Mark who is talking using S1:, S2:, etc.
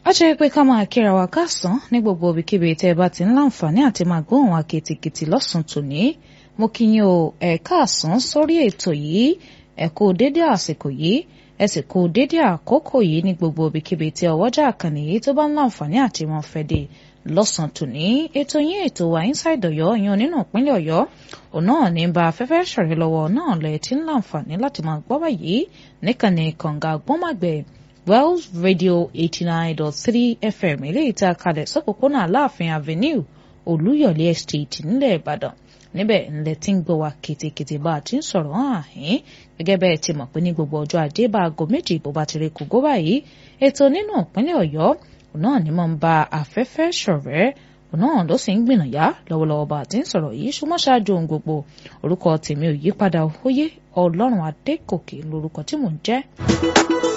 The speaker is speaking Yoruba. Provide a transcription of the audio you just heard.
S1: a jẹ́ pé ká máa kíra wa káàsán ní gbogbo ibikíbi tẹ́ ẹ bá ti ń láǹfààní àti máa gbóhùn wa kìtìkìtì lọ́sàn-án tòní mo kí yín o ẹ káàsán sórí ètò yìí ẹ kú dédé àsìkò yìí ẹ sì kú dédé àkókò yìí ní gbogbo ibikíbi tí ọwọ́jà àkànnì yìí tó bá ń láǹfààní àti wọn fẹ́ dé lọ́sàn-án tòní ètò yín ètò wa inside ọ̀yọ́ yan nínú ìpínlẹ̀ ọ̀yọ́ òun náà ní bá afẹ́fẹ́ ṣọ̀rẹ́ lọ́wọ́ náà lẹ̀ tí ń láǹfààní láti máa gbọ́ báyìí níkànnì kànga gbọ́màgbẹ́ Wells Radio eighty nine dot three FM eléyìí tá a kalẹ̀ sọ́pọ̀pọ̀nà Aláàfin Avenue Olúyọ̀lé Estate nílẹ̀ Ìbàdàn níbẹ̀ ńlẹ̀ tí ń gbọ́ wa kètèkètè bá a ti ń sọ̀rọ̀ hàn áhín gẹ́gẹ́ bẹ́ẹ̀ ti mọ̀ pé ní gbogbo ọjọ́ ajé bá aago méjì bó bá ti rí kógó báyìí ètò nínú ìpínlẹ̀ Ọ̀yọ́ òun náà ni mo ń ba afẹ́fẹ́ ṣọ̀rẹ́ òun náà ló sì ń gbìnàyà lọ́wọ́lọ́wọ́ bá a ti ń sọ̀rọ̀ yìí ṣùgbọ́n ṣáájú ohun gbogbo orúkọ tèmi ò yípadà òye Ọlọ́run Adékòkè lórúkọ tí mò ń jẹ́.